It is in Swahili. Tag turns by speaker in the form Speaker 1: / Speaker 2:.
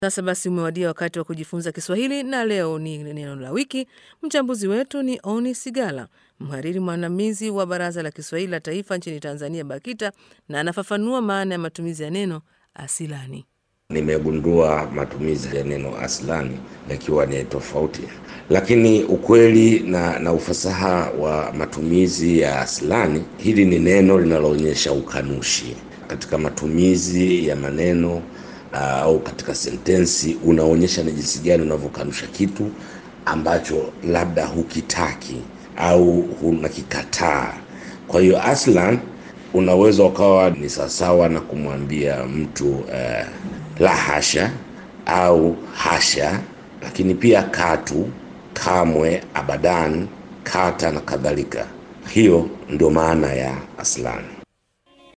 Speaker 1: Sasa basi umewadia wakati wa kujifunza Kiswahili na leo ni neno la wiki. Mchambuzi wetu ni Oni Sigala, mhariri mwandamizi wa Baraza la Kiswahili la Taifa nchini Tanzania, BAKITA, na anafafanua maana ya matumizi ya neno asilani.
Speaker 2: Nimegundua matumizi ya neno aslani yakiwa ni tofauti, lakini ukweli na, na ufasaha wa matumizi ya aslani, hili ni neno linaloonyesha ukanushi katika matumizi ya maneno au uh, katika sentensi unaonyesha ni jinsi gani unavyokanusha kitu ambacho labda hukitaki au unakikataa. Kwa hiyo aslan unaweza ukawa ni sawasawa na kumwambia mtu uh, la hasha au hasha, lakini pia katu, kamwe, abadan, kata na kadhalika. Hiyo ndio maana ya aslan.